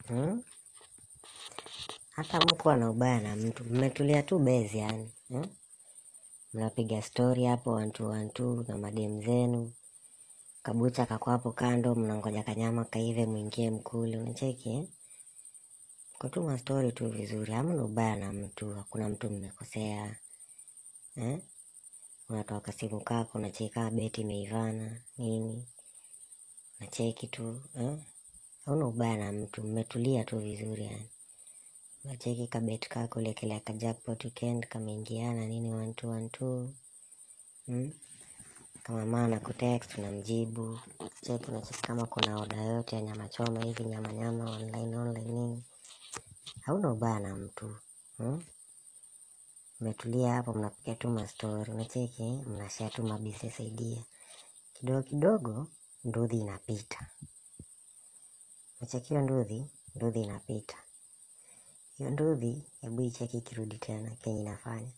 hmm? hata mkuwa na ubaya na mtu mmetulia tu bezi yani hmm? mnapiga stori hapo wantu wantu na madem zenu kabucha kako hapo kando mnangoja kanyama kaive mwingie mkule unacheki eh? kutuma stori tu vizuri hamna ubaya na mtu hakuna mtu mmekosea eh? unatoa simu kako unacheki kama beti imeivana nini unacheki tu eh? hauna ubaya na mtu mmetulia tu vizuri yani unacheki kabeti kako lekelea ka jackpot weekend kameingiana nini one two one two hmm? kama maa na kutext unamjibu cheki unacheki kama kuna oda yote ya nyama choma hivi nyama nyama online online nini hauna ubaya na mtu hmm? mmetulia hapo mnapiga tu mastori unacheki eh? mnashare tu mabusiness idea kidogo kidogo ndudhi inapita Umechekiwa ndudhi ndudhi inapita hiyo ndudhi hebu icheki ikirudi tena kenye inafanya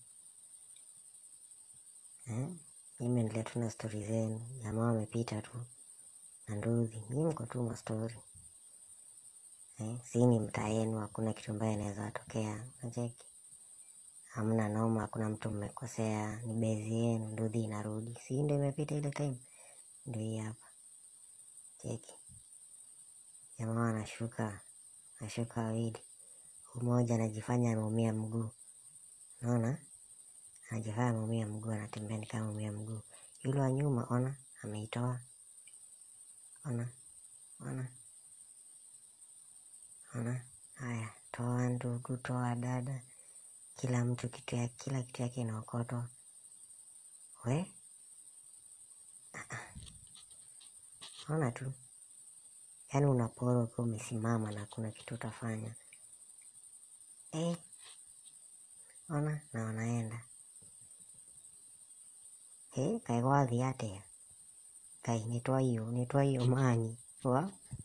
eh? mimi endelea tu na stori zenu jamaa wamepita tu na ndudhi mi mko tu mastori eh? si ni mtaa yenu hakuna kitu ambaye inaweza watokea nacheki hamna noma hakuna mtu mmekosea ni bezi yenu ndudhi inarudi si ndo imepita ile time ndio hii hapa cheki jamaa anashuka anashuka wawili mmoja anajifanya ameumia mguu naona anajifanya ameumia mguu anatembea ni kama ameumia mguu yule wa nyuma ona ameitoa ona ona ona haya toa ndugu toa dada kila mtu kitu ya kila kitu yake inaokotwa we Ah, ah. ona tu yaani unaporwa ukiwa umesimama na kuna kitu utafanya eh, ona na wanaenda eh, kaigwathi atia kai nitwa hiyo nitwa hiyo manyi wa